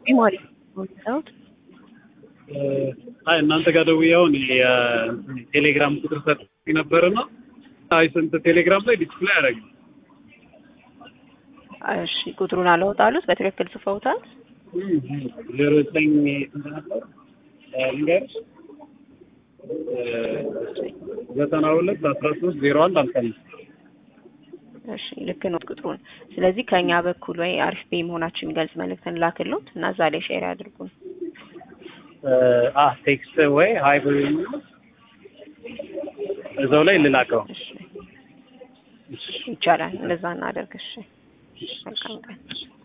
ማለት ነው። አይ እናንተ ጋር ደውዬ አሁን የቴሌግራም ቁጥር ሰጥቼ ነበርና አይ ስንት ቴሌግራም ላይ ዲስፕሌይ አደረገ። እሺ ቁጥሩን አላወጣሉት በትክክል ጽፈውታል። ዜሮ ዘጠኝ ስንት ነበር ልንገርሽ? ዘጠና ሁለት አስራ ሶስት ዜሮ አንድ አምሳ አምስት እሺ ልክ ነው ቁጥሩን። ስለዚህ ከኛ በኩል ወይ አሪፍ ቤ መሆናችን የሚገልጽ መልእክትን ላክሎት እና እዛ ላይ ሼር ያድርጉን። አ ቴክስት ወይ ሀይ ብሎኝ እዛው ላይ ልላከው። እሺ ይቻላል፣ እንደዛ እናደርግ። እሺ መልካም ቀን።